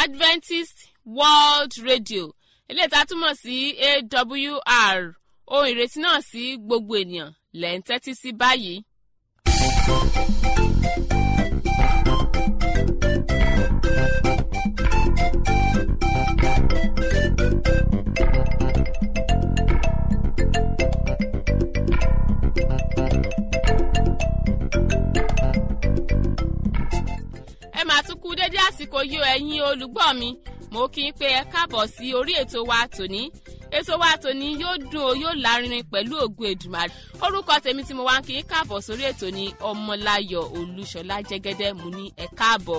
adventist world radio eléyìí tá a túmọ̀ sí awr ohun ìrètí náà sí gbogbo ènìyàn lẹ́ ń tẹ́tí sí báyìí. ẹ máa tún kú dédé àsìkò yìí o ẹ̀yin olùgbọ́ mi mo kí n pé ẹ káàbọ̀ sí orí ètò wa tòní ètò wa tòní yóò dùn ó yóò lárinrin pẹ̀lú ògùn èdùmàrè orúkọ tèmi tí mo wá ń kí n káàbọ̀ sórí ètò ní ọmọláyọ̀ olúṣọlá jẹ́gẹ́dẹ́ mo ní ẹ káàbọ̀.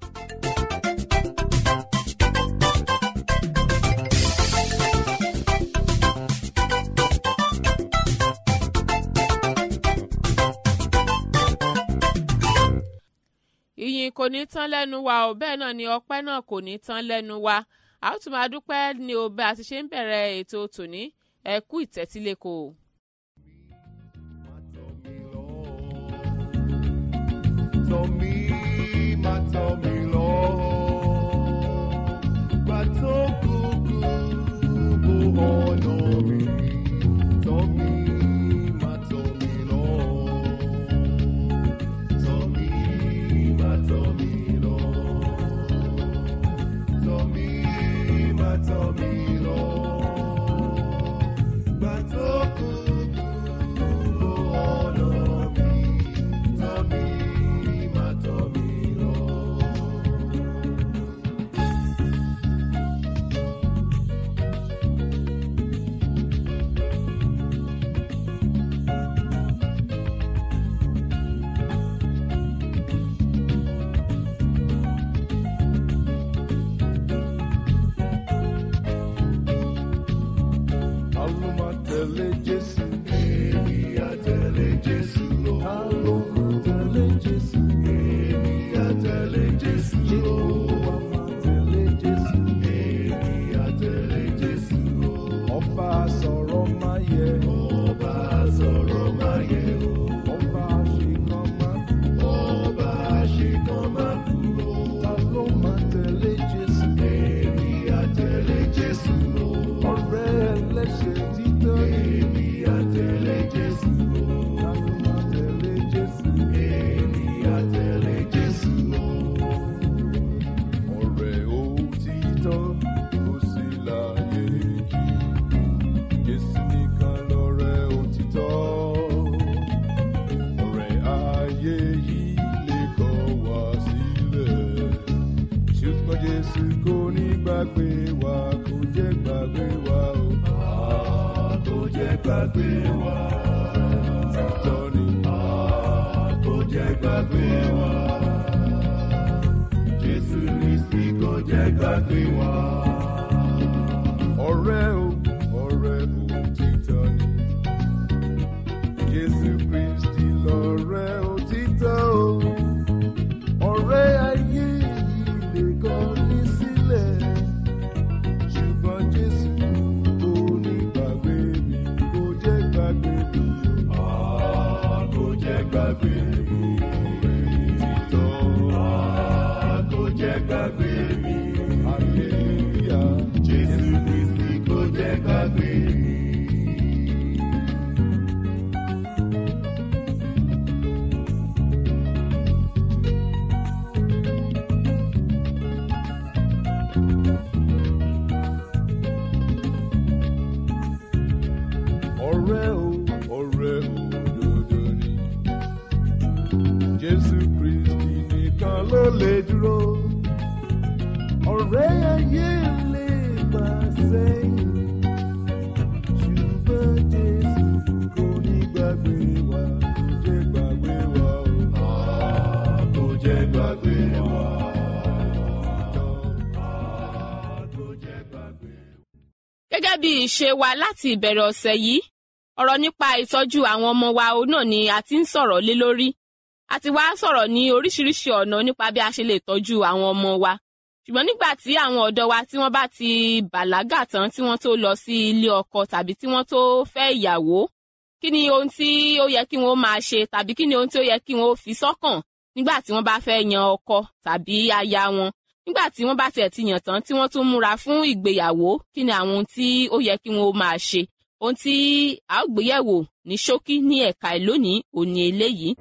ìyìn kò ní tán lẹ́nu wa ò bẹ́ẹ̀ náà ni ọpẹ́ náà kò ní tán lẹ́nu wa a ó tún máa dúpẹ́ ní o bá a ti ṣe ń bẹ̀rẹ̀ ètò tòní ẹ kú ìtẹ́tíléko. Tọ́ mi, má tọ́ mi lọ. Gbà tó kúkú bó ọ̀nà mi. Tọ́ mi, má tọ́ mi lọ. Tọ́ mi, má tọ́ mi lọ. Tọ́ mi, má tọ́ mi lọ. Gbà tó kúkú bó ọ̀nà mi. Tọ́ mi, má tọ́ mi lọ. Àlọ́ máa tẹ̀lé Jésù. Èmi á tẹ̀lé Jésù lọ. Àlọ́ máa tẹ̀lé Jésù. Èmi á tẹ̀lé Jésù lọ. Jehova máa tẹ̀lé Jésù. Èmi á tẹ̀lé Jésù lọ. Ọba sọ̀rọ̀ máa yẹ. Ọba sọ̀rọ̀ máa yẹ o. Ọba àṣekàn máa dúró. Ọba àṣekàn máa dúró. Ta ló máa tẹ̀lé Jésù? Èmi á tẹ̀lé Jésù lọ. Ọ̀rẹ́ ẹlẹ́ṣẹ̀ títọ́ ni. Èmi á tẹ̀lé Jésù lọ. Ta ló máa tẹ̀lé Jésù? Èmi á tẹ̀lé Jésù lọ. Ọ̀rẹ́ òtítọ́ kò sí láyé yìí. Jésù nìkan lọ̀rẹ́ òtítọ́. Ọ̀rẹ́ ayé yìí lè kọ̀ wá sílẹ̀. Ṣùgbọ́n Jésù kò ní gbàgbé wa, kò jẹ́ gbàgbé wa o. Ah, Kò jẹ́ gbàgbé wa. Títọ́ ni. Ah, Kò jẹ́ gbàgbé wa. Jésù Kristi kò jẹ́ gbàgbé wa. Ọ̀rẹ́ o, ọ̀rẹ́ òtítọ́ ni. Jésù Kristi lọ̀rẹ́ òtítọ́ o. Ọ̀rẹ́ ayé yìí lè kọ̀ ní sílẹ̀. Ṣùgbọ́n Jésù kò ní gbàgbé mi, kò jẹ́ gbàgbé mi. Ah, Kò jẹ́ gbàgbé mi. Òtítọ́. Ah, Kò jẹ́ gbàgbé mi. Hallelujah. Jésù Kristi kò jẹ́ gbàgbé mi. ọ̀rẹ́ o ọ̀rẹ́ òdodo ni jésù kristi nìkan ló lè dúró ọ̀rẹ́ ayé lè bá sẹ́yìn ṣùgbọ́n jésù kò ní gbàgbé wa kò jẹ́ gbàgbé wa o Ah, kò jẹ́ gbàgbé wa Ah, kò jẹ́ gbàgbé wa. gẹ́gẹ́ bí ìṣe wa láti ìbẹ̀rẹ̀ ọ̀sẹ̀ yìí ọ̀rọ̀ nípa ìtọ́jú àwọn ọmọ wa òun náà ni a ti ń sọ̀rọ̀ lé lórí a ti wá sọ̀rọ̀ ní oríṣiríṣi ọ̀nà nípa bí a ṣe lè tọ́jú àwọn ọmọ wa ṣùgbọ́n nígbà tí àwọn ọ̀dọ́ wa tí wọ́n bá ti bàlágà tán tí wọ́n tó lọ sí ilé ọkọ tàbí tí wọ́n tó fẹ́ ìyàwó kí ni ohun tí ó yẹ kí wọ́n máa ṣe tàbí kí ni ohun tí ó yẹ kí wọ́n fi sọ́kàn nígbà tí wọ́n bá fẹ́ yan ọkọ tàbí aya wọn nígbà tí wọ́n bá tiẹ̀ ti yàn tán tí wọ́n tún múra fún ìgbéyàwó kí ni àwọn ohun tí ó yẹ kí wọ́n máa ṣe ohun tí a ó gbéyẹ̀wò ní ṣókí ní ẹ̀ka ìlónìí òní eléyìí.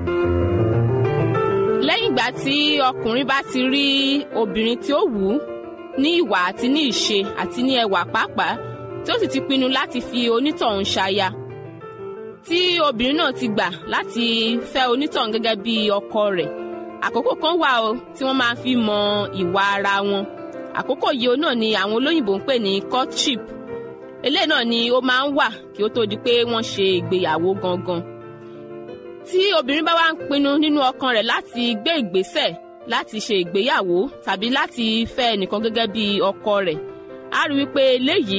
lẹ́yìn ìgbà tí ọkùnrin bá ti rí obìnrin tí ó wù ú ní ìwà àti ní ìṣe àti ní ẹwà pàápàá tí ó sì ti pinnu láti fi onítọ̀hún ṣaya tí obìnrin náà ti gbà láti fẹ́ onítọ̀hún gẹ́gẹ́ bí ọkọ rẹ̀ àkókò kan wà o tí wọ́n máa fi mọ ìwà ara wọn àkókò yìí náà ni àwọn olóyìnbó ń pè ní courtship eléyìí náà ni ó máa ń wà kí ó tó di pé wọ́n ṣe ìgbéyàwó gangan tí obìnrin bá wá ń pinnu nínú ọkàn rẹ̀ láti gbé ìgbésẹ̀ láti ṣe ìgbéyàwó tàbí láti fẹ́ ẹnìkan gẹ́gẹ́ bí ọkọ rẹ̀ á rí wípé eléyìí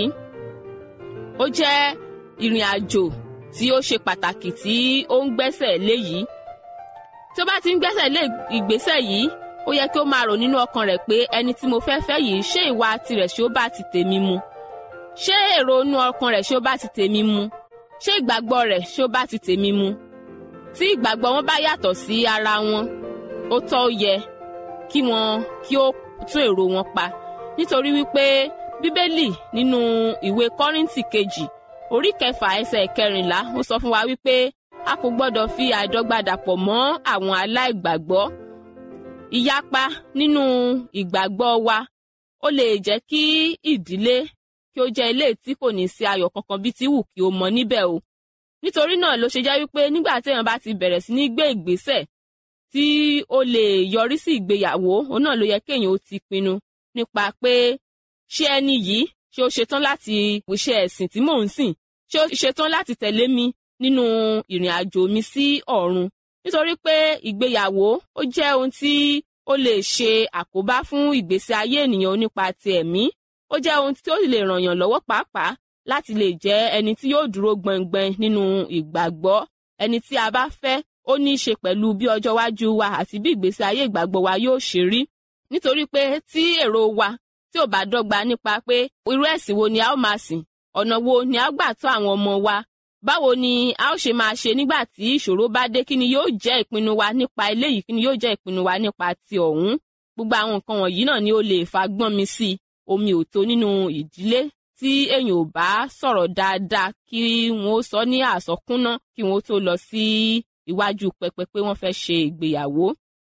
ó jẹ́ ìrìn àjò tí ó ṣe pàtàkì tí ó ń gbẹ́sẹ̀ léyìí tí ó bá ti ń gbẹ́sẹ̀ lé ìgbésẹ̀ yìí ó yẹ kí ó máa rò nínú ọkàn rẹ̀ pé ẹni tí mo fẹ́ fẹ́ yìí ṣé ìwà tirẹ̀ ṣé ó bá ti tèmi mu ṣé èrò inú ọkàn rẹ̀ ṣé ó bá ti tèmi mu ṣé ìgbàgbọ́ rẹ̀ ṣé ó bá ti tèmi mu tí ìgbàgbọ́ wọn bá yàtọ̀ sí ara wọn ó tọ́ ó yẹ kí wọn kí ó tún èrò wọn pa nítorí wípé bíbélì nínú ìwé kọ́ríńtì kejì orí kẹfà ẹsẹ̀ kẹrìnlá ó sọ fún wa wípé a kò gbọ́dọ̀ fi àìdọ́gba dàpọ̀ mọ́ àwọn aláìgbàgbọ́ ìyapa nínú ìgbàgbọ́ wa ó lè jẹ́ kí ìdílé kí ó jẹ́ ilé tí kò ní sí ayọ̀ kankan bí ti wù kí ó mọ níbẹ̀ o nítorí náà ló ṣe jẹ́ wípé nígbà téèyàn bá ti bẹ̀rẹ̀ sí ní gbé ìgbésẹ̀ tí ó lè yọrí sí ìgbéyàwó òun náà ló yẹ kéèyàn ó ti pinnu nípa pé ṣé ẹni yìí ṣé ó ṣetán láti ṣe ẹ̀sìn tí mò ń sìn ṣé ó ṣetán láti tẹ̀lé mi nínú ìrìn àjò mi sí ọ̀run nítorí pé ìgbéyàwó ó jẹ́ ohun tí ó lè ṣe àkóbá fún ìgbésí ayé ènìyàn nípa ti ẹ̀mí ó jẹ́ ohun tí ó lè ràn yàn lọ́wọ́ pàápàá láti lè jẹ́ ẹni tí yóò dúró gbọngbọn nínú ìgbàgbọ́ ẹni tí a bá fẹ́ ó ní í ṣe pẹ̀lú bí ọjọ́ iwájú wa àti bí ìgbésí ayé ìgbàgbọ́ wa yóò ṣe rí nítorí pé tí èrò wa tí ò bá dọ́gba nípa pé irú ẹ̀sìn wo ni a ó máa sìn ọ̀nà wo ni a ó gbà tọ́ àwọn ọmọ wa báwo ni a ó ṣe máa ṣe nígbà tí ìṣòro bá dé kí ni yóò jẹ́ ìpinnu wa nípa eléyìí kí ni yóò jẹ́ ìpinnu wa nípa ti ọ̀hún gbogbo àwọn nǹkan wọ̀nyí náà ni ó lè fa gbọ́n mi sí omi ò tó nínú ìdílé tí èèyàn ò bá sọ̀rọ̀ dáadáa kí wọ́n ó sọ ní àsọkúnná kí wọ́n ó tó lọ sí iwájú pẹpẹ pé wọ́n fẹ́ ṣe ìgbéyàwó.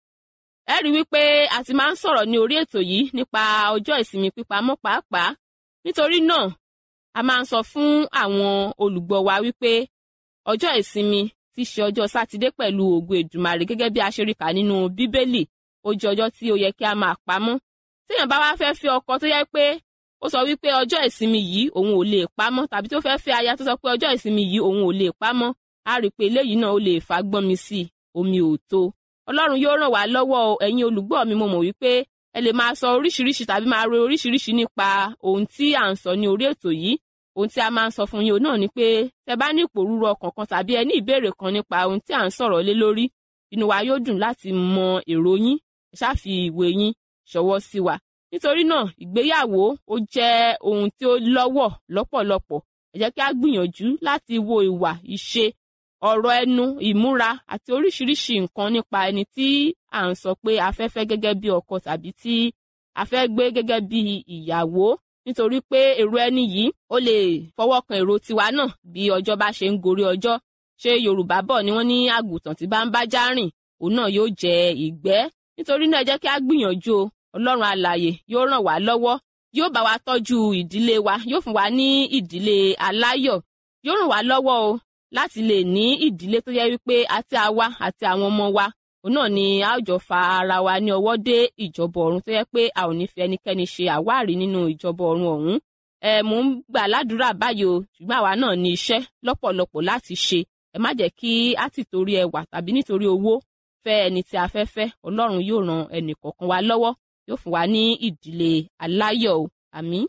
ẹ rí wípé a ti máa ń sọ̀rọ̀ ní orí ètò yìí nípa ọjọ́ ìsinmi pípamọ́ pàápàá nítorí náà a máa ń sọ fún àwọn olùgbọ́ wa wípé ọjọ́ ìsinmi ti ṣe ọjọ́ sátidé pẹ̀lú ògo èdùmàrè gẹ́gẹ́ bí a ṣe rí kà nínú bíbélì ó jẹ́ ọjọ́ tí ó yẹ kí a máa pamọ́ téèyàn bá wá fẹ́ fi ọkọ tó yẹ pé ó sọ wípé ọjọ́ ìsinmi yìí òun ò lè pamọ́ tàbí tó fẹ́ fẹ́ aya tó sọ pé ọjọ́ ìsinmi yìí òun ò lè pamọ́ á rí i pé eléyìí náà ó lè fa gbọ́n mi sí i omi ò tó ọlọ́run yóò ràn wá lọ́wọ́ ẹ̀yin olùgbọ́ mi mo mọ̀ wípé ẹ lè máa sọ oríṣiríṣi tàbí máa ro oríṣiríṣi nípa ohun tí à ń sọ ní orí ètò yìí ohun tí a máa ń sọ fún yín náà ni pé tẹ bá ní ìpòrúurú ọkàn kan tàbí ẹ ní ìbéèrè kan nípa ohun tí à ń sọ̀rọ̀ lé lórí inú wa yóò dùn láti mọ èrò yín ṣáfi ìwé yín ṣọwọ́ sí wa nítorí náà ìgbéyàwó ó jẹ́ ohun tí ó lọ́wọ́ lọ́pọ̀lọpọ̀ ẹ jẹ́ kí a gbìyànjú láti wo ìwà ìṣe ọ̀rọ̀ ẹnu ìmúra àti oríṣiríṣi nǹkan nípa ẹni tí à ń sọ pé a fẹ́ fẹ́ gẹ́gẹ́ bí ọkọ tàbí tí a fẹ́ gbé gẹ́gẹ́ bí ìyàwó nítorí pé èrò ẹni yìí ó lè fọwọ́ kan èrò tiwa náà bí ọjọ́ bá ṣe ń gorí ọjọ́ ṣé Yorùbá bọ̀ ni wọ́n ní àgùntàn tí bá ń bá já rìn òun náà yóò jẹ ìgbẹ́ nítorí náà ẹ jẹ́ kí a gbìyànjú o ọlọ́run alààyè yóò ràn wá lọ́wọ́ yóò bá wa tọ́jú ìdílé wa yóò fún wa ní ìdílé aláyọ̀ yóò ràn wá lọ́wọ́ o láti lè ní ìdílé tó yẹ wípé àti àwa àti àwọn ọmọ wa òun náà ni a ó jọ fa ara wa ní ọwọ́ dé ìjọba ọ̀run tó yẹ pé a ò ní fi ẹnikẹ́ni ṣe àwárí nínú ìjọba ọ̀run ọ̀hún ẹ mò ń gbà ládùúrà báyìí o ṣùgbọ́n àwa náà ní iṣẹ́ lọ́pọ̀lọpọ̀ láti ṣe ẹ má jẹ́ kí á ti torí ẹwà tàbí nítorí owó fẹ́ ẹni tí a fẹ́ fẹ́ ọlọ́run yóò ran ẹnì kọ̀ọ̀kan wa lọ́wọ́ yóò fún wa ní ìdílé aláyọ̀ o àmín.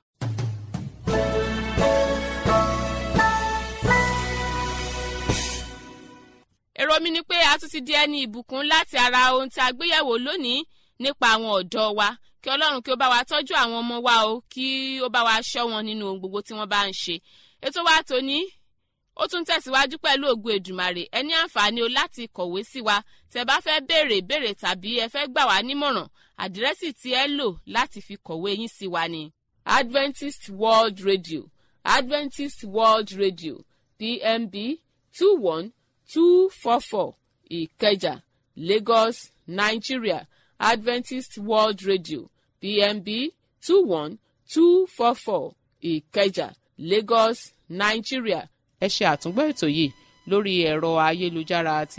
èrò mi ni pé a tún ti di ẹni ìbùkún láti ara ohun tí a gbéyẹ̀wò lónìí nípa àwọn ọ̀dọ́ wa kí ọlọ́run kí ó bá wa tọ́jú àwọn ọmọ wa o kí ó bá wa ṣọ́ wọn nínú ohun gbogbo tí wọ́n bá ń ṣe ètò wa tòní ó tún tẹ̀síwájú pẹ̀lú ògùn èdùmàrè ẹ ní àǹfààní o láti kọ̀wé sí wa tẹ bá fẹ́ béèrè ìbéèrè tàbí ẹ fẹ́ gbà wá nímọ̀ràn àdírẹ́sì tí ẹ lò láti fi kọ̀wé yín sí wa ni adventist world radio adventist world radio pmb two one two four four ìkẹjà lagos nigeria adventist world radio pmb two one two four four ìkẹjà lagos nigeria ẹ ṣe àtúngbọ́ ètò yìí lórí ẹ̀rọ ayélujára àti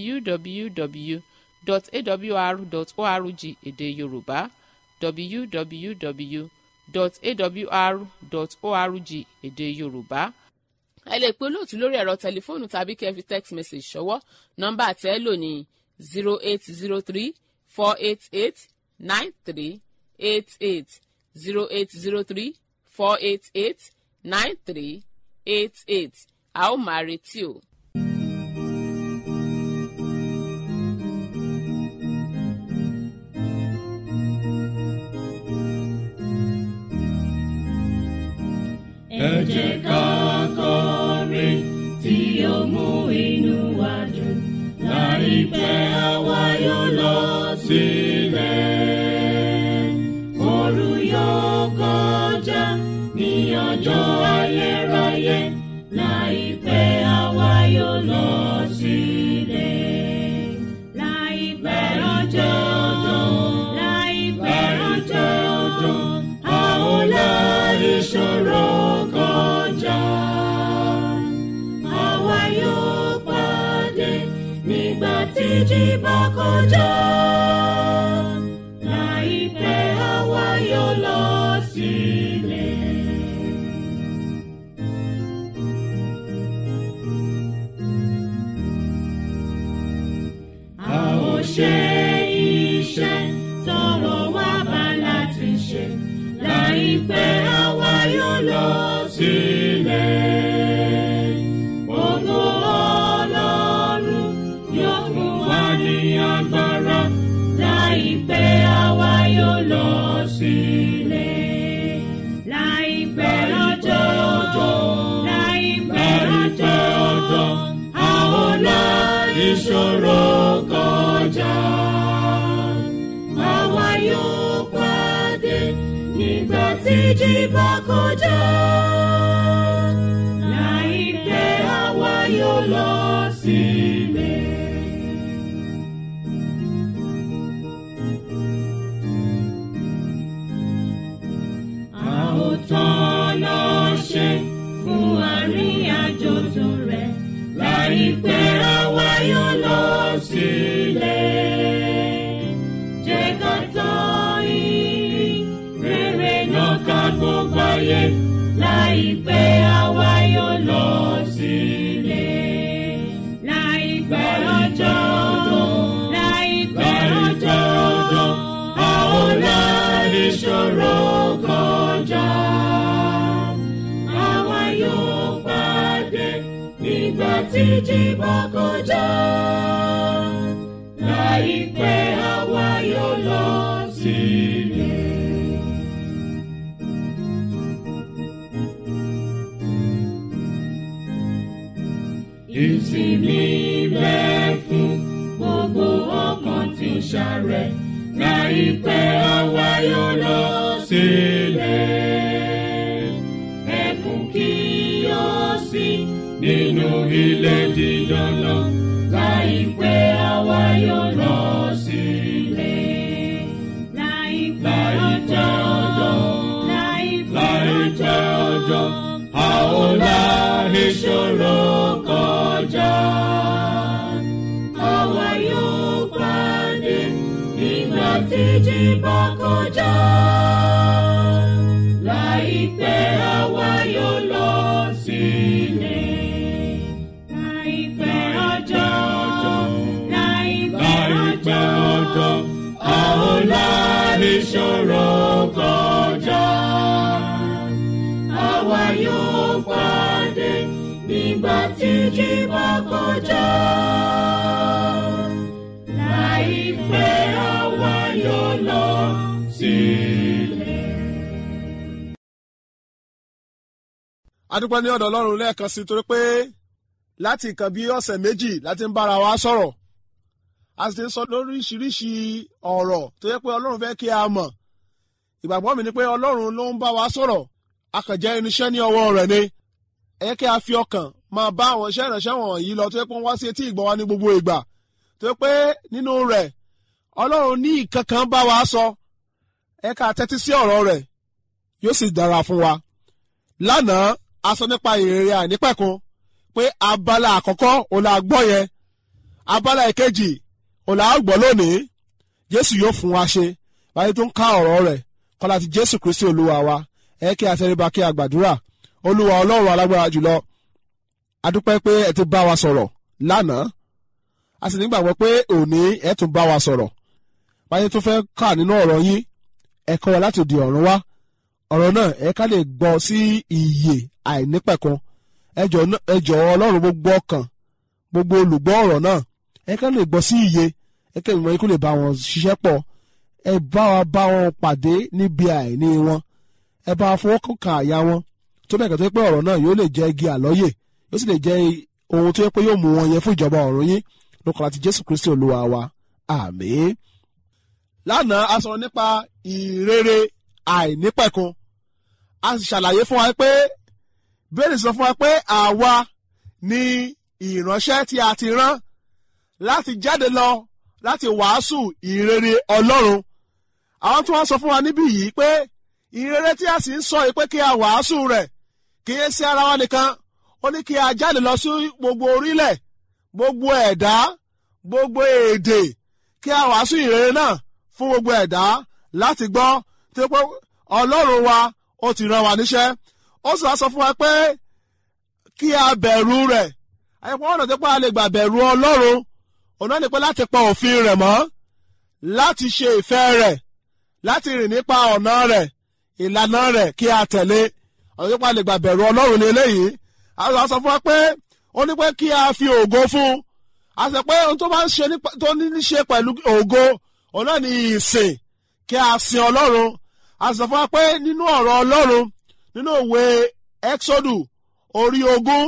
www.awr.org èdè yorùbá www.awr.org èdè yorùbá ẹ lè pe olóòtú lórí ẹ̀rọ tẹlifóònù tàbí kẹ́ ẹ fi text message ṣọwọ́ nọ́mbà tẹ́ ẹ lò ní zero eight zero three four eight eight nine three eight eight zero eight zero three four eight eight nine three eight eight a ó máa retí o. ẹ jẹ́ ká kọrin tí ó mú inú wa dùn láìpẹ́ àwa yóò lọ sílẹ̀. Òru yóò kọjá ní ọjọ́ ayérayé láìpẹ́ àwa yóò lọ sílẹ̀. Láìpẹ́ ọjọ́ láìpẹ́ ọjọ́ a ó la ìṣòro kọjá. Àwa yóò pàdé nígbà tí jí bá kọjá. Láìpẹ́ àwa yóò lọ sílẹ̀. A ó ṣe iṣẹ́ tọrọ wá bá láti ṣe. Láìpẹ́ àwa yóò lọ sílẹ̀. Ògo Ọlọ́run yóò fún wa ní agbára. Láìpẹ́ àwa yóò lọ sílẹ̀. Láìpẹ́ ọjọ́ láìpẹ́ ọjọ́ a ó la ìṣòro kọjá. Àwa yóò pàdé nígbà tí jí bá kọjá. Láìpẹ́ àwa yóò lọ sílẹ̀. A ó tọ́nà ṣe fún àríyànjò tó rẹ̀. Láìpẹ́ àwa yóò lọ sílẹ̀. Jẹ́ ká tọ́ ìrìn rere náà ká gbogbo ayé. Láìpẹ́ àwa yóò lọ sílẹ̀. Láìpẹ́ ọjọ́ láìpẹ́ ọjọ́ a ó la ìṣòro kọjá. Àwa yóò pàdé nígbà tí jí bá kọjá. Láìpẹ́ àwa yóò lọ sílẹ̀. Ìsinmi bẹ fún gbogbo ọkàn tí ń ṣàrẹ̀. Láìpẹ́ àwa yóò lọ sílẹ̀. Ẹkún kí yóò sí nínú ilé dídán náà. Láìpẹ́ àwa yóò lọ sílẹ̀. Láìpẹ́ ọjọ́ láìpẹ́ ọjọ́ a ó la ìṣòro kọjá. Àwa yóò pàdé nígbà tí jí bá kọjá. Láìpẹ́ àwa yóò lọ sílẹ̀. Láìpẹ́ ọjọ́ láìpẹ́ ọjọ́ a ó la ìṣòro kọjá. Àwa yóò pàdé nígbà tí jí bá kọjá. Láìpẹ́ àwa yóò lọ sílẹ̀. adúpẹ́ ní ọ̀dọ̀ ọlọ́run lẹ́ẹ̀kan sí torí pé láti nǹkan bí ọ̀sẹ̀ méjì láti ń bára wa sọ̀rọ̀ a sì ti ń sọ lóríṣiríṣi ọ̀rọ̀ tó yẹ pé ọlọ́run fẹ́ kí a mọ̀ ìgbàgbọ́ mi ni pé ọlọ́run ló ń bá wa sọ̀rọ̀ akànjẹ́ irinṣẹ́ ní ọwọ́ rẹ̀ ni ẹ yẹ kí a fi ọkàn máa bá àwọn iṣẹ́ ìránṣẹ́ wọ̀nyí lọ tó yẹ pé wọ́n wá sí etí ìgbọ́ wa ní gbogbo ìgbà tó yẹ pé nínú rẹ̀ ọlọ́run ní ìkankan bá wa sọ ẹ ká tẹ́tí sí ọ̀rọ̀ rẹ̀ yóò sì dára fún wa lánàá a sọ nípa ìrere àìnípẹ̀kun pé abala àkọ́kọ́ òun la gbọ́ yẹn abala ìkejì òun la gbọ́ lónìí jésù yóò fún wa ṣe báyìí tó ń ká ọ̀rọ̀ rẹ̀ kọ́lá ti jésù kristi olúwa wa ẹ kí a tẹríba kí a gbàdúrà olúwa ọlọ́run alágbára jùlọ adúpẹ́ pé ẹ ti bá wa sọ̀rọ̀ lánàá a sì nígbàgbọ́ pé òní ẹ tún bá wa sọ̀rọ̀ báyìí tó fẹ́ kà nínú ọ̀rọ̀ yín ẹ kọ́ wa láti di ọ̀run wá ọ̀rọ̀ náà ẹ ká lè gbọ́ sí ìyè àìnípẹ̀kun ẹ jọ̀ọ́ ọlọ́run gbogbo ọkàn gbogbo olùgbọ́ ọ̀rọ̀ náà ẹ ká lè gbọ́ sí ìyè ẹ kẹ́ ìmọ̀ ikú lè bá wọn ṣiṣẹ́ pọ̀ ẹ bá wa bá wọn pàdé níbi àìní wọn ẹ bá wa fọwọ́ kàn àyà wọn tó bẹ́ẹ̀ kẹ́tọ́ pé ọ̀rọ̀ náà yóò lè jẹ́ igi àlọ́yè yóò sì lè jẹ́ ohun tó yẹ pé yóò mú wọn yẹ fún ìjọba ọ̀run yín lókàlá ti jésù kristi olúwa wa àmín. lánàá a sọ̀rọ̀ nípa ìrere àìnípẹ̀kun a sì ṣàlàyé fún wa pé bẹ́ẹ̀ni sọ fún wa pé àwa ni ìránṣẹ́ tí a ti rán láti jáde lọ láti wàásù ìrere ọlọ́run àwọn tí wọ́n sọ fún wa níbí yìí pé ìrere tí a sì ń sọ yìí pé kí a wàásù rẹ̀ kì í ṣe ara wa nìkan ó ní kí a jáde lọ sí gbogbo orílẹ̀ gbogbo ẹ̀dá gbogbo èdè kí a wàásù ìrere náà fún gbogbo ẹ̀dá láti gbọ́ tí pé ọlọ́run wa ó ti rán wa níṣẹ́ ó sì wá sọ fún wa pé kí a bẹ̀rù rẹ̀ àyẹ̀pọ̀ ọ̀nà tó pé a lè gbà bẹ̀rù ọlọ́run òun náà ni pé láti pa òfin rẹ̀ mọ́ láti ṣe ìfẹ́ rẹ̀ láti rìn nípa ọ̀nà rẹ̀ ìlànà rẹ̀ kí a tẹ̀lé ọ̀nà tó pé a lè gbà bẹ̀rù ọlọ́run ní eléyìí àwọn sọ fún wa pé ó ní pé kí a fi ògo fún a sọ pé ohun tó bá ń ṣe tó ní í ṣe pẹ̀lú ògo òun náà ni ìsìn kí a sin ọlọ́run a sọ fún wa pé nínú ọ̀rọ̀ ọlọ́run nínú òwe exodus orí ogún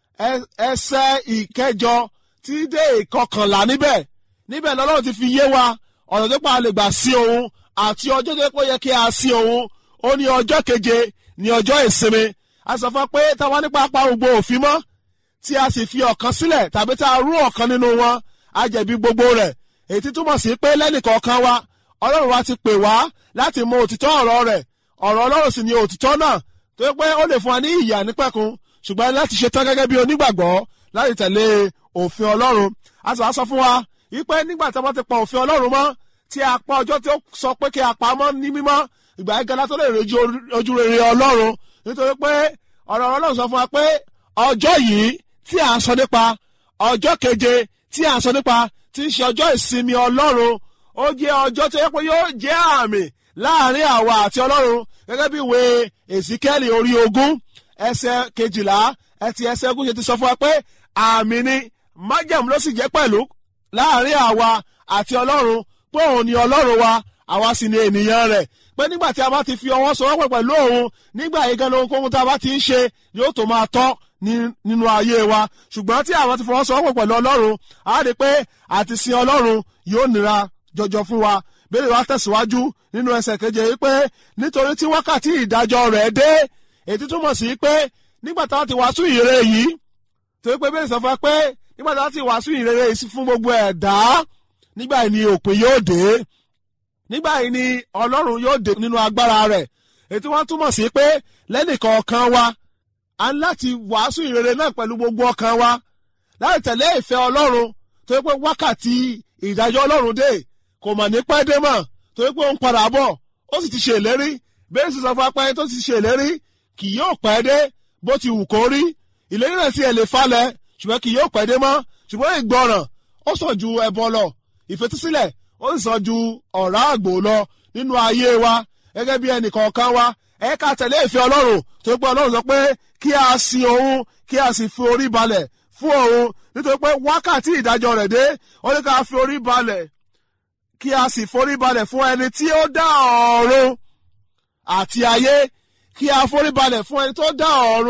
ẹsẹ̀ ìkẹjọ tí dé ìkọkànlá níbẹ̀ níbẹ̀ lọ́lọ́run ti fi yé wa ọ̀nà tó pa lè gbà sí òun àti ọjọ́ tó pé yẹ kí a sí òun ó ní ọjọ́ keje ní ọjọ́ ìsinmi a sọ fún wa pé táwa nípa apá gbogbo òfin mọ́ tí a sì fi ọ̀kan sílẹ̀ tàbí tá a rú ọ̀kan nínú wọn a jẹ̀bi gbogbo rẹ̀ èyí tí túmọ̀ sí pé lẹ́nìkọ̀ọ̀kan wa ọlọ́run wa ti pè wá láti mọ òtítọ́ ọ̀rọ̀ rẹ̀ ọ̀rọ̀ ọlọ́run sì ni òtítọ́ náà tó yẹ pé ó lè fún wa ní ìyà nípẹ̀kun ṣùgbọ́n láti ṣe tán gẹ́gẹ́ bí onígbàgbọ́ láti tẹ̀lé òfin ọlọ́run a sì wá sọ fún wa wípé nígbà tí a bá ti pa òfin ọlọ́run mọ́ tí a pa ọjọ́ tí ó sọ pé kí a pa mọ́ ní mímọ́ ìgbà yẹn gẹ́lá tó lè rí ojú rere ọlọ́run nítorí pé ọ̀rọ̀ ọlọ́run sọ fún wa pé ọjọ́ yìí tí a sọ nípa ọjọ́ keje tí a sọ nípa tí ń ṣe ọjọ́ ìsinmi ọlọ́run ó jẹ́ ọjọ́ tó yẹ pé yóò jẹ́ àmì láàrin àwa àti ọlọ́run gẹ́gẹ́ bí ìwé èsìkẹ́lì orí ogún ẹsẹ̀ kejìlá ẹtì ẹsẹ̀ ogún ṣe ti sọ fún wa pé àmì ni májẹ̀mú ló sì jẹ́ pẹ̀lú láàrin àwa àti ọlọ́run pé òun ni ọlọ́run wa àwa sì ni ènìyàn rẹ̀ pé nígbà tí a bá ti fi ọwọ́ sowọ́pọ̀ pẹ̀lú òun nígbà yìí gan ohunkóhun tá a bá ti ń ṣe yóò tó máa tọ́ nínú ayé wa ṣùgbọ́n tí àwọn ti fọwọ́ sowọ́pọ̀ pẹ̀lú ọlọ́run a rí i pé àti sin ọlọ́run yóò nira jọjọ fún wa bẹ́ẹ̀ wá tẹ̀síwájú nínú ẹsẹ̀ keje yìí pé nítorí tí wákàtí ìdájọ́ rẹ̀ dé èyí túmọ̀ sí pé nígbà táwọn ti wàásù ìre yìí torí pé bẹ́ẹ̀ sọ fún wa pé nígbà táwọn ti wàásù ìrere yìí fún gbogbo ẹ̀dá nígbà yìí ni òpin yóò dé nígbà yìí ni ọlọ́run yóò dé nínú agbára rẹ̀ èyí tí wọ́n túmọ̀ sí pé lẹ́nìkọ̀ọ̀kan wa a ń láti wàásù ìrere náà pẹ̀lú gbogbo ọkàn wa láti tẹ̀lé ìfẹ́ ọlọ́run torí pé wákàtí ìdájọ́ ọlọ́run dé kò mọ̀ ní pẹ́ dé mọ̀ torí pé ó ń padà bọ̀ ó sì ti ṣe ìlérí bẹ́ẹ̀ sì sọ fún apáyé tó ti ṣe ìlérí kì yóò pẹ́ dé bó ti wù kó rí ìlérí náà sì ẹ̀ lè falẹ̀ ṣùgbọ́n kì yóò pẹ́ dé mọ́ ṣùgbọ́n ìgbọràn ó sàn ju ẹbọ lọ ìfetísílẹ̀ ó sì sàn ju ọ̀rá àgbò lọ nínú ayé wa gẹ́gẹ́ bí ẹnì kọ̀ọ̀kan wa ẹ ká tẹ̀lé ìfẹ́ ọlọ́run tó pé ọlọ́run sọ pé kí a sin òun kí a sì fi orí balẹ̀ fún òun nítorí pé wákàtí ìdájọ́ rẹ̀ dé ó ní ká fi orí balẹ̀ kí a sì forí balẹ̀ fún ẹni tí ó dá ọ̀run àti ayé kí a forí balẹ̀ fún ẹni tó dá ọ̀run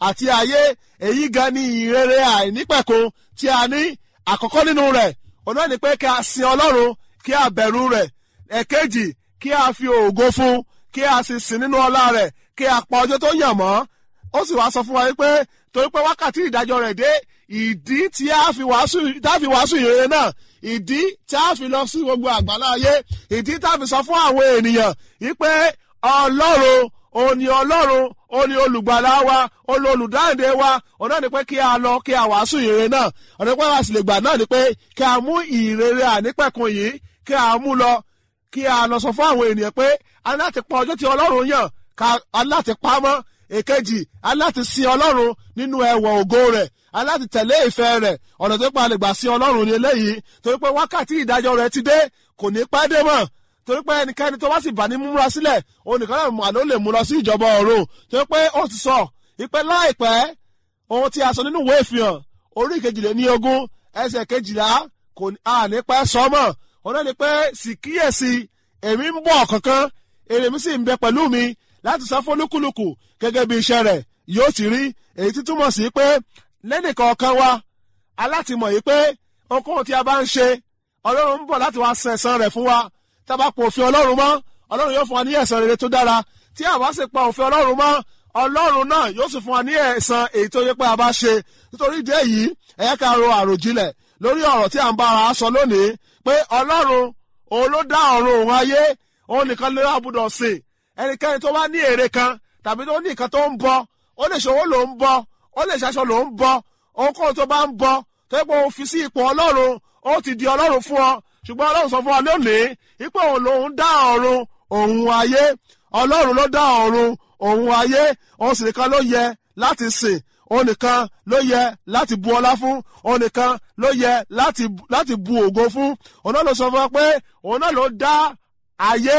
àti ayé èyí gan ni ìrere àìnípẹ̀kun tí a ní àkọ́kọ́ nínú rẹ̀ òun náà ni pé kí a sin ọlọ́run kí a bẹ̀rù rẹ̀ ẹ̀kejì kí a fi ògo fún kí a sì sìn nínú ọlá rẹ̀ kí a pa ọjọ́ tó yàn mọ́ ó sì wá sọ fún wa pé torí pé wákàtí ìdájọ́ rẹ̀ dé ìdí tí a fi wàásù tá a fi wàásù ìrere náà ìdí tí a fi lọ sí gbogbo àgbàlá ayé ìdí tá a fi sọ fún àwọn ènìyàn wípé ọlọ́run òun ni ọlọ́run òun ni olùgbàlà wa òun ni olùdáǹdè wa òun náà ni pé kí a lọ kí a wàásù ìrere náà ọ̀nà pé wàá sì lè gbà náà ni pé kí a mú ìrere ànípẹ̀kun yìí kí a mú lọ kí a lọ sọ fún àwọn ènìyàn pé a ní láti pa ọjọ́ tí ọlọ́run yàn ká a ní láti pa á mọ́ èkejì a ní láti sin ọlọ́run nínú ẹwà ògo rẹ̀ a ní láti tẹ̀lé ìfẹ́ rẹ̀ ọ̀nà tó pa lè gbà sin ọlọ́run ní eléyìí torí pé wákàtí ìdájọ́ rẹ̀ ti dé kò ní pẹ́ dé mọ́ torí pé ẹnikẹ́ni tó bá sì bá ní múra sílẹ̀ òun nìkan náà mà ló lè mú lọ sí ìjọba ọ̀run torí pé ó ti sọ ìpè láìpẹ́ ohun tí a sọ nínú ìwé ìfihàn orí kejìléní ogún ẹsẹ̀ kejìlá kò ní a ní pẹ́ sọ́mọ̀ òun náà ni pé sì kíyèsí èmi ń bọ̀ kankan èrè mi sì ń bẹ pẹ̀lú mi láti san fún olúkúlùkù gẹ́gẹ́ bí iṣẹ́ rẹ̀ yóò ti rí èyí tí túmọ̀ sí pé lẹ́nìkọ̀ọ̀kan wa alátìmọ̀ yìí pé ohunkóhun tí a bá ń ṣe ọlọ́run ń bọ̀ láti wá san ẹ̀san rẹ̀ fún wa tá a bá pa òfin ọlọ́run mọ́ ọlọ́run yóò fún wa ní ẹ̀san rere tó dára tí a bá sì pa òfin ọlọ́run mọ́ ọlọ́run náà yóò sì fún wa ní ẹ̀san èyí tó yẹ pé a bá ṣe nítorí ìdí èyí ẹ yẹ ká ro àròjinlẹ̀ lórí ọ̀rọ̀ tí a ń bá ara sọ lónìí pé ọlọ́run òun ló dá ọ̀run òun ayé òun nìkan ló wà gbúdọ̀ sìn ẹnikẹ́ni tó bá ní èrè kan tàbí tó ní nǹkan tó ń bọ ó lè ṣòwò ló ń bọ ó lè ṣaṣọ ló ń bọ ohunkóhun tó bá ń bọ tó yẹ pé òun fi sí ipò ọlọ́run ó ti di ọlọ́run fún ọ ṣùgbọ́n ọlọ́run sọ fún wa lónìí ipò òun lòun dá ọ̀run òun ayé ọlọ́run ló dá ọ̀run òun ayé òun sì nìkan ló yẹ láti sìn òun nìkan ló yẹ láti bu ọlá fún òun nìkan ló yẹ láti láti bu ògo fún òun náà ló sọ fún wa pé òun náà ló dá ayé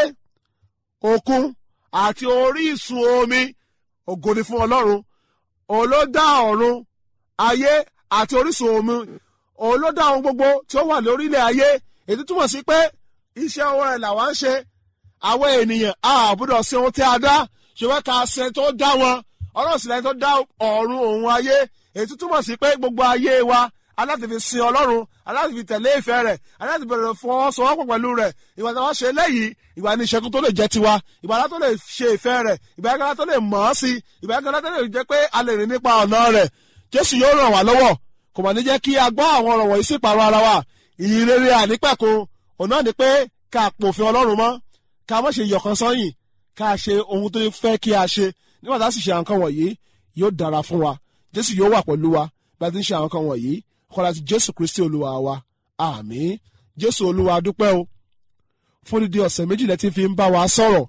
òkun àti orísun omi ògo ni fún ọlọ́run òun ló dá ọ̀run ayé àti orísun omi òun ló dá ohun gbogbo tí ó wà lórílẹ̀ ayé èyí túmọ̀ sí pé iṣẹ́ ọwọ́ rẹ̀ làwọn ń ṣe àwọn ènìyàn àbúrò sí ohun tí a dá ṣùgbọ́n ká ṣe tó dá wọn ọlọ́run sì lẹ́yìn tó dá ọ̀run òun ayé èyí túmọ̀ sí pé gbogbo ayé wa aláti fi sin ọlọ́run aláti fi tẹ̀lé ìfẹ́ rẹ̀ aláti bẹ̀rẹ̀ fọwọ́sowọ́pọ̀ pẹ̀lú rẹ̀ ìgbà tí wọ́n ṣe léyìí ìgbà ní ìṣẹ́gun tó lè jẹ́ tiwa ìgbà tó lè ṣe ìfẹ́ rẹ̀ ìgbà yẹn tó lè mọ̀ ọ́ sí ìgbà yẹn tó lè jẹ́ pé a lè rìn nípa ọ̀nà rẹ̀ jésù yóò ràn wá lọ́wọ́ kò mà ní jẹ́ kí a gbọ́ àwọn ọ̀rọ̀ wọ̀nyí sí ìpàrọ̀ ara wa ìrere ànípẹ̀kun òun náà ni pé ká pòfin ọlọ́run mọ́ ká má ṣe yọ̀kan sọ́yìn ká ṣe ohun tó fẹ́ kí a ṣe nígbà tá a sì ṣe àwọn kan wọ̀nyí yóò dára fún wa jésù yóò wà pẹ̀lú wa bá a ti ń ṣe àwọn kan wọ̀nyí kọ́lá ti jésù kristi olúwa wa àmín jésù olúwa dúpẹ́ o fún dídí ọ̀sẹ̀ méjìlá tí fi ń bá wa sọ̀rọ̀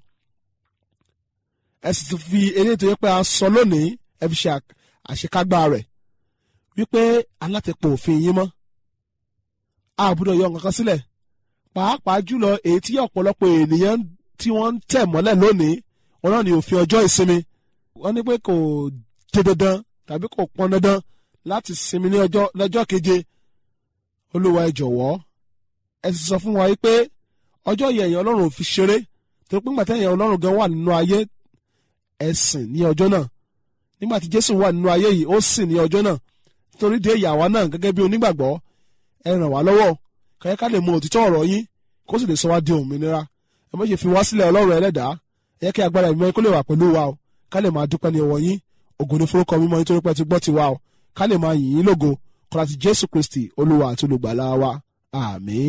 ẹ sì ti fi eléyìí tó yẹ pé a sọ lónìí ẹ fi ṣe àṣekágbá rẹ̀ wípé alátẹ̀pọ̀ òfin yín mọ́ àbúrò yọ nǹkan kan sílẹ̀ pàápàá jùlọ èyí tí ọ̀pọ̀lọpọ̀ ènìyàn tí wọ́n ń tẹ̀ mọ́lẹ̀ lónìí wọn náà ní òfin ọjọ́ ìsinmi wọ́n ní pé kò dé dandan tàbí kò pọn dandan láti sinmi ní ọjọ́ lọ́jọ́ keje olúwa ẹ jọ̀wọ́ ẹ sì sọ fún wa pé ọjọ́ yẹn èèyàn ọlọ́run ò fi ṣeré tó pé ńgbàtí èèyàn ọlọ́run gan wà nínú ayé ẹ sìn ní ọjọ́ náà nígbà tí jésù wà nínú ayé yìí ó sìn ní ọjọ́ náà nítorí dé ìyàwó náà gẹ́gẹ́ bí onígbàgbọ́ ẹ ràn wá lọ́wọ́ kẹ́kẹ́ ká lè mọ òtítọ́ ọ̀rọ̀ yín kó sì lè sọ wá di òmìnira ẹ má ṣe fi wá sílẹ̀ ọlọ́run ẹlẹ́dàá ẹ kí agbára ìmọ̀ kó lè wà pẹ̀lú wa o ká lè máa dúpẹ́ ní ọwọ́ yín ògo ní forúkọ mímọ́ nítorí pé ti gbọ́ ti wa o ká lè máa yìn yín lógo kọ́lá ti jésù kristi olúwa àti olùgbàlà wa àmín.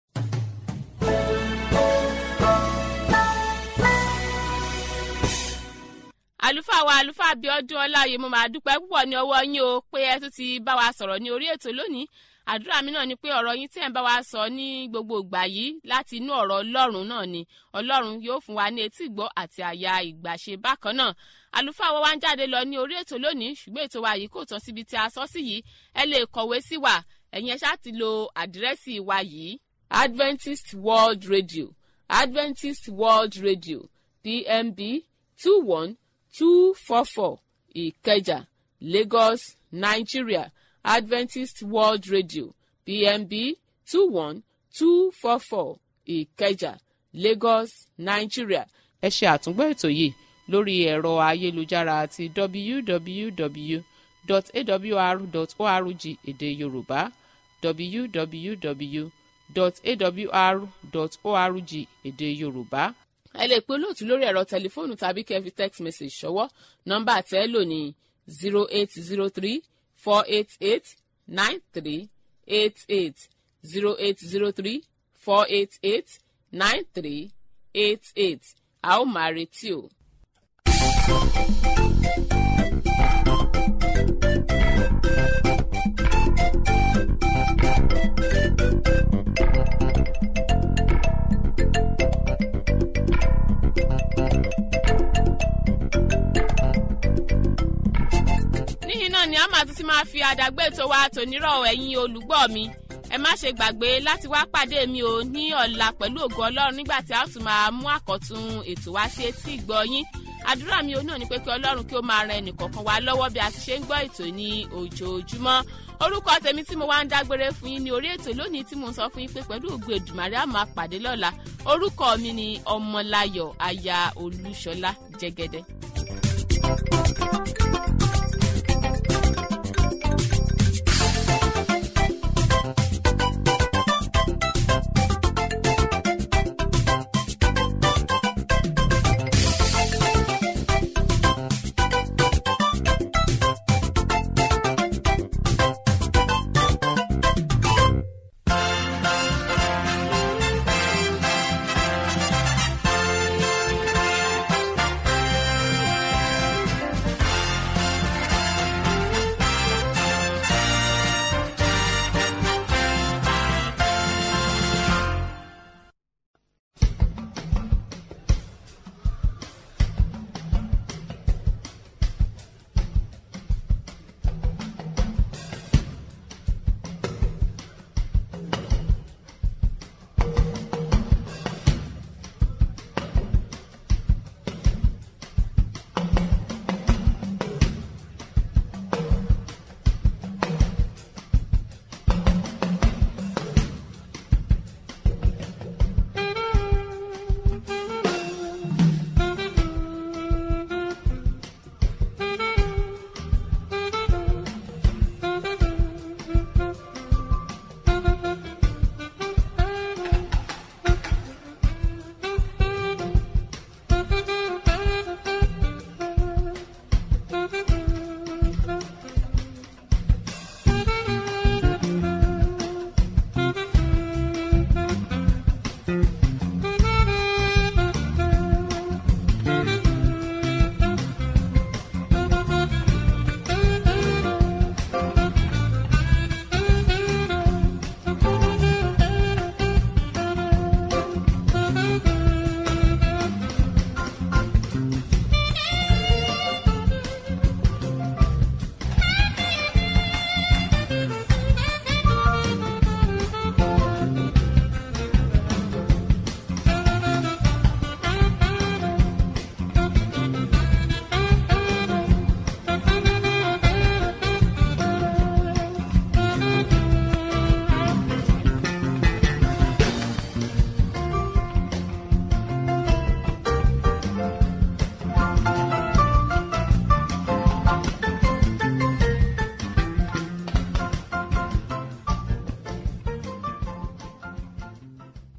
àlùfáà wa àlùfáà Abíọ́dún Ọláoyè mo máa dúpẹ́ púpọ̀ ní ọwọ́ yín o pé ẹ tún ti bá wa sọ̀rọ̀ ní orí ètò lónìí àdúrà mi náà ni pé ọ̀rọ̀ yín tí ẹ̀ ń bá wa sọ ní gbogbo ìgbà yìí láti inú ọ̀rọ̀ Ọlọ́run náà ni Ọlọ́run yóò fún wa ní etí ìgbọ́ àti àyà ìgbàṣe bákan náà àlùfáà wa wá ń jáde lọ ní orí ètò lónìí ṣùgbọ́n ètò wa yìí kò tán síbi tí a sọ sí yìí ẹ lè kọ̀wé sí wa ẹ̀yin ẹ ṣáà ti lo àdírẹ́sì wa yìí Adventist World Radio Adventist World Radio PMB two one two four four ìkẹjà lagos nigeria adventist world radio pmb two one two four four ìkẹjà lagos nigeria ẹ ṣe àtúngbọ́ ètò yìí lórí ẹ̀rọ ayélujára àti www.awr.org èdè yorùbá www.awr.org èdè yorùbá. ẹ lè pe olóòtú lórí ẹ̀rọ tẹlifóònù tàbí kẹ́ fi text message ṣọwọ́ nọ́mbà tẹ́ ẹ lò ní zero eight zero three four eight eight nine three eight eight zero eight zero three four eight eight nine three eight eight a ó máa retí o. níyìn náà ni a máa tún ti máa fi àdàgbé tó wa tònírọ̀ ẹ̀yin olùgbọ́ mi ẹ má ṣe gbàgbé láti wá pàdé mi ò ní ọ̀la pẹ̀lú ògo ọlọ́run nígbà tí a ó tún máa mú àkọ́tún ètò wá sí etí ìgbọ́ yín àdúrà mi ò náà ni pé kí ọlọ́run kí ó máa ran ẹnìkọ̀ọ̀kan wa lọ́wọ́ bí a ti ṣe ń gbọ́ ètò ní ojoojúmọ́ orúkọ tèmi tí mo wá ń dágbére fún yín ní orí ètò lónìí tí mo ń sọ fún yín pé pẹ̀lú ògo èdùmàrè á máa pàdé lọ́la orúkọ mi ni ọmọláyọ̀ aya olúṣọlá jẹ́gẹ́dẹ́.